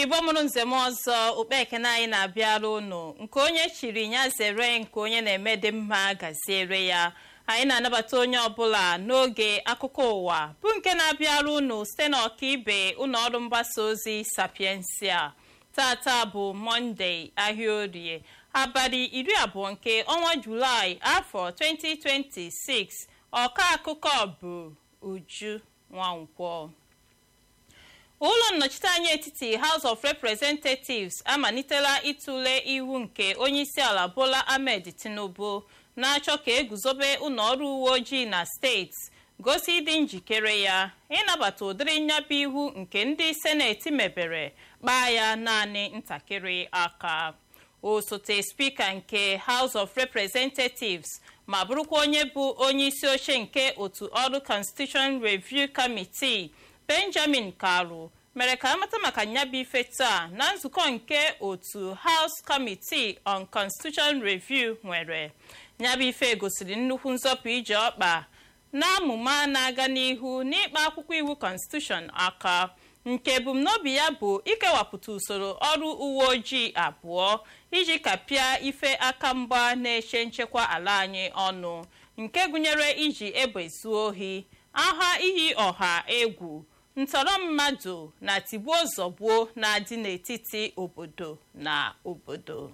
igbo mụrụ nzem ọzọ ukpe ekene anyị na-abịara unu nke onye chiri ya zere nke onye na-eme dị mma gaziere ya anyị na-anabata onye ọbụla n'oge akụkọ ụwa bụ nke na-abịara unu site n'ọkaibe ụlọ ọrụ mgbasa ozi sapiensia tata bụ mọnde ahịa orie abalị iri abụọ nke ọnwa julaị afọ 2026 ọka akụkọ bụ uju nwankwọ ụlọ nnọchiteanya etiti house of representatives amalitela ịtụle iwu nke onyeisiala bola ahmed tinubu na-achọ ka eguzobe ụlọọrụ uwe ojii na steeti gosi ịdị njikere ya ịnabata ụdịrị nyabụ iwu nke ndị seneti mebere kpaa ya naanị ntakịrị aka osote spika nke house of representatives ma bụrụkwa onye bụ onye isi oche nke otu ọrụ constitution review committee benjamin karu mere ka amata maka nyabụ ife taa na nzukọ nke otu house committee on constitution review nwere nyabụ ife gosiri nnukwu nzọpụ ije ọkpa na amụma na-aga n'ihu n'ịkpa akwụkwọ iwu constitution aka nke ebumnobi ya bụ ikewapụta usoro ọrụ uwe ojii abụọ iji kapịa ife aka mgba na-eche nchekwa ala anyị ọnụ nke gụnyere iji egbe zuo ohi agha iyi ọha egwu ntọrọ mmadụ na tigbuo zọgbuo na-adị n'etiti obodo na obodo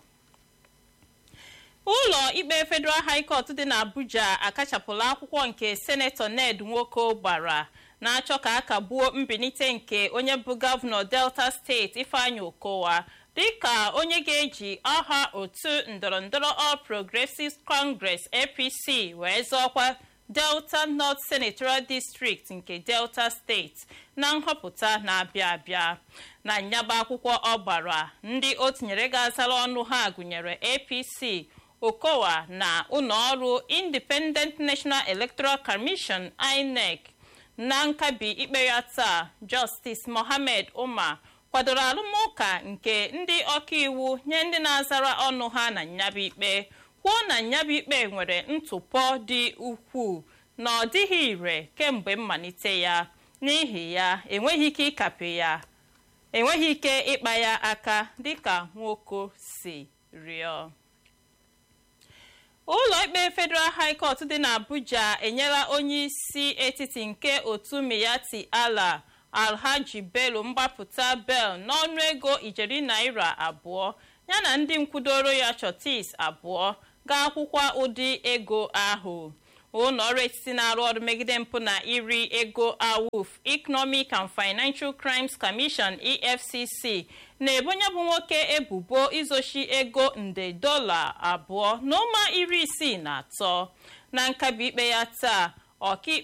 ụlọ ikpe federal high court dị n'abuja akachapụla akwụkwọ nke senetọ ned nwoko gbara na-achọ ka a kagbuo mbilite nke onye bụ gọvanọ delta steeti ifeanyi okowa dịka onye ga-eji aha otu ndọrọndọrọ all progressives congress apc wee zọọkwa delta north senatorial district nke delta steeti na nhọpụta na-abịa abịa na nyaba akwụkwọ ọ gbara ndị o tinyere ga-azara ọnụ ha gụnyere apc okowa na ụlọọrụ independent national electoral commission inec na nkabi ikpe ya taa justice mohammed umar kwadoro arụmụka nke ndị ọkaiwu nye ndị na-azara ọnụ ha na nyabụ ikpe kwuo na nyabụ ikpe nwere ntụpọ dị ukwuu na ọ dịghị ire kemgbe mmalite ya n'ihi ya enweghị ike ịkape ya enweghị ike ịkpa ya aka dịka nwoko si rịọ ụlọ ikpe federal high court dị n'abuja enyela onye isi etiti nke otu miyati ala alhaji bello mgbapụta bel n'ọnụ ego ijeri naira abụọ yana ndị nkwudoro ya chotis abụọ ga-akwụkwa ụdị ego ahụ ụlọ ọrụ etiti na-arụ ọrụ megide mpụ na iri ego awuf economic and financial crimes commission efcc na-ebonye bụ nwoke ebubo izochi ego nde dọla abụọ na ụma iri isii na atọ na nkabi ikpe ya taa ọkaikpe